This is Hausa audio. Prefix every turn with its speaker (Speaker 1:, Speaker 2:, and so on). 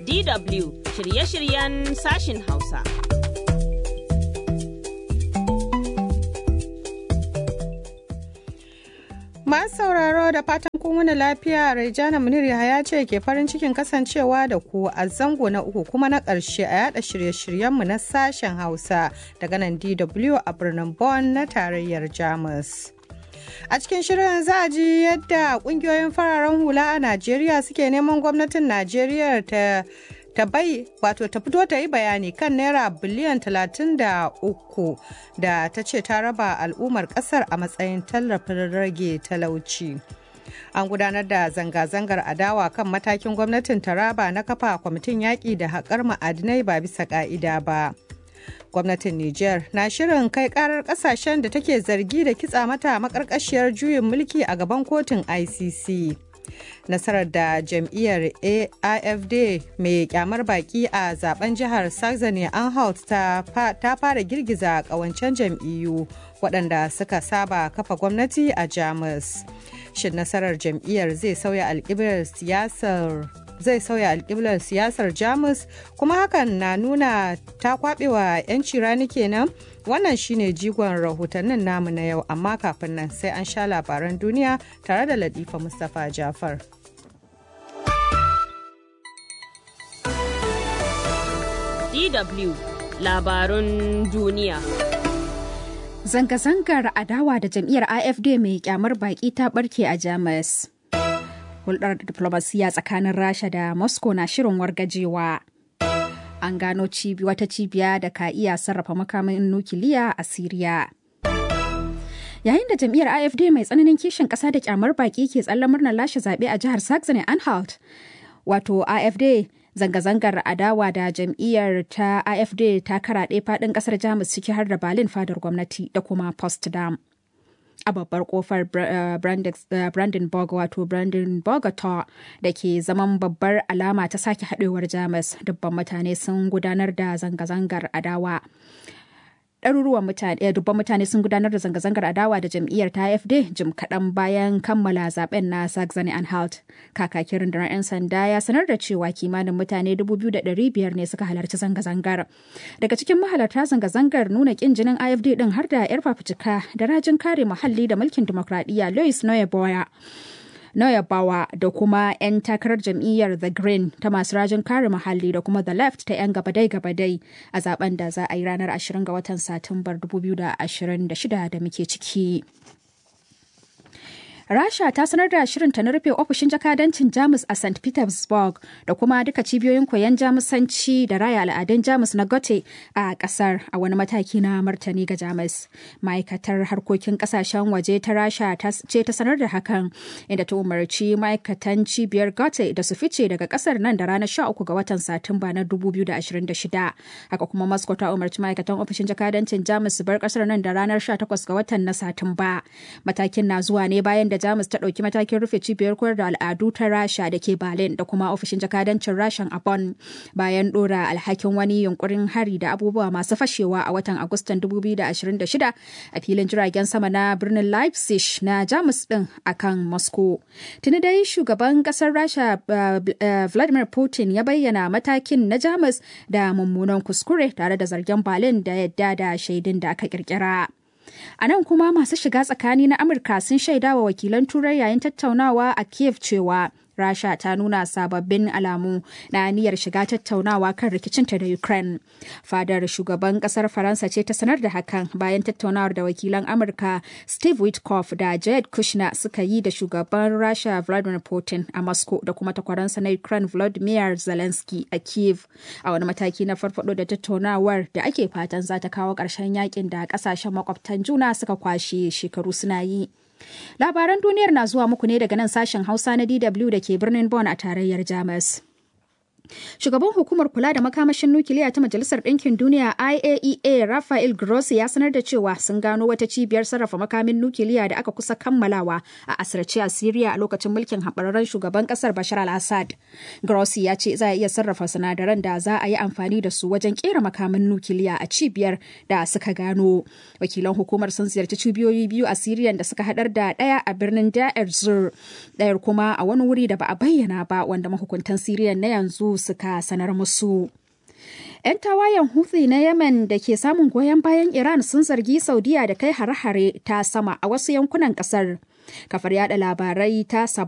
Speaker 1: DW shirye-shiryen sashin Hausa.
Speaker 2: Masu sauraro da fatan kun wani lafiya Raijana Munir ya ce ke farin cikin kasancewa da ku a zango na uku kuma na ƙarshe a yada shirye-shiryenmu na sashen Hausa daga nan DW a birnin Bonn na tarayyar Jamus. A cikin shirin za a ji yadda kungiyoyin fararen hula a Najeriya suke neman gwamnatin Najeriya ta ta bai wato ta fito ta yi bayani kan naira biliyan 33 da ta ce ta raba al'ummar kasar a matsayin tallafin rage talauci. An gudanar da zanga-zangar adawa kan matakin gwamnatin Taraba na kafa kwamitin yaƙi da haƙar ma'adinai ba bisa ƙa'ida ba. gwamnatin Nijar na shirin kai karar kasashen da take zargi da kitsa mata makarkashiyar juyin mulki a gaban kotun ICC. Nasarar da jam'iyyar AIFD mai kyamar baki a zaben jihar Saxony Anhalt ta fara girgiza kawancen jam'iyyu waɗanda suka saba kafa gwamnati a Jamus. Shin nasarar jam'iyyar zai sauya alƙiblar siyasar zai sauya alƙiblar siyasar jamus kuma hakan na nuna ta kwaɓewa 'yanci rani kenan wannan shine jigon rahotannin namu na yau amma kafin nan sai an sha labaran duniya tare da latifa mustapha jafar
Speaker 1: DW labarun duniya.
Speaker 3: Zanga-zangar adawa da jam'iyyar AFD mai kyamar baki ta barke a Jamus. hulɗar diplomasiya tsakanin rasha da moscow na shirin wargajewa an gano wata cibiya da ka iya sarrafa makamin nukiliya a siriya yayin da jam'iyyar afd mai tsananin kishin ƙasa da kyamar baki ke tsallan murnar lashe zaɓe a jihar saxony anhalt wato afd zanga-zangar adawa da jam'iyyar ta afd ta karaɗe faɗin ƙasar jamus ciki har da berlin fadar gwamnati da kuma potsdam a babbar kofar brandenburg wato brandenburg da ke zaman babbar alama ta sake haɗewar jamus dubban mutane sun gudanar da zanga-zangar adawa ɗaruruwan mutane dubban mutane sun gudanar da zanga-zangar adawa da jam'iyyar ta AFD jim kaɗan bayan kammala zaben na Saxony Anhalt. Kakakin rundunar 'yan sanda ya sanar da cewa kimanin mutane 2,500 ne suka halarci zanga-zangar. Daga cikin mahalarta zanga-zangar nuna ƙin jinin AFD ɗin har da 'yar fafutuka da rajin kare muhalli da mulkin dimokuraɗiyya Louis Noyeboya. Noyabawa da kuma 'yan takarar jam'iyyar The Green ta masu rajin kare muhalli da kuma The Left ta 'yan gabadai-gabadai a zaben da za a yi ranar 20 ga watan Satumbar 2026 da muke ciki. Rasha ta sanar da shirinta na rufe ofishin jakadancin Jamus a St. Petersburg da kuma duka cibiyoyin koyon Jamusanci da raya al'adun Jamus na Gote a kasar a wani mataki na martani ga Jamus. Ma'aikatar harkokin kasashen waje ta Rasha ce ta sanar da hakan inda ta umarci ma'aikatan cibiyar Gote da su fice daga kasar nan da ranar 13 ga watan Satumba na 2026. Haka kuma Moscow ta umarci ma'aikatan ofishin jakadancin Jamus su bar kasar nan da ranar 18 ga watan na Satumba. Matakin na zuwa ne bayan da Jamus ta ɗauki matakin rufe cibiyar koyar da al'adu ta Rasha da ke Berlin da kuma ofishin jakadancin Rashan a Bonn bayan ɗora alhakin wani yunkurin hari da abubuwa masu fashewa a watan Agustan 2026 a filin jiragen sama na birnin Leipzig na Jamus ɗin akan Moscow. Tuni dai shugaban ƙasar Rasha Vladimir Putin ya bayyana matakin na Jamus da mummunan kuskure tare da zargen Berlin da yadda da shaidun da aka kirkira. A nan kuma masu shiga tsakani na Amurka sun shaida wa wakilan Turai yayin tattaunawa a Kiev cewa Rasha ta nuna sababbin alamu na niyyar shiga tattaunawa kan rikicinta da Ukraine. Fadar shugaban kasar Faransa ce ta sanar da hakan bayan tattaunawar da wakilan Amurka Steve Witkoff da Jared Kushner suka yi da shugaban Rasha Vladimir Putin a Moscow da kuma takwaransa na Ukraine Volodymyr Zelensky a Kiev a wani mataki na farfado da tattaunawar da ake fatan za ta kawo ƙarshen yakin da ƙasashen makwabtan juna suka kwashe shekaru suna yi. Labaran duniyar na zuwa muku ne daga nan sashen Hausa na DW da ke birnin Bonn a tarayyar Jamus. Shugaban hukumar kula da makamashin nukiliya ta Majalisar Ɗinkin Duniya IAEA Rafael Grossi ya sanar da cewa sun gano wata cibiyar sarrafa makamin nukiliya da aka kusa kammalawa a asirce a Siriya a lokacin mulkin haɓararren shugaban ƙasar Bashar al-Assad. Grossi ya ce za a iya sarrafa sinadaran da za a yi amfani da su wajen ƙera makamin nukiliya a cibiyar da suka gano. Wakilan hukumar sun ziyarci cibiyoyi biyu a Siriyan da suka haɗar da ɗaya a birnin Da'ar Zur, ɗayar kuma a wani wuri da ba a bayyana ba wanda mahukuntan Siriyan na yanzu suka sanar musu. 'Yan tawayen Houthi na Yemen da ke samun goyon bayan Iran sun zargi Saudiya da kai hare-hare ta sama a wasu yankunan kasar. Kafar yada labarai ta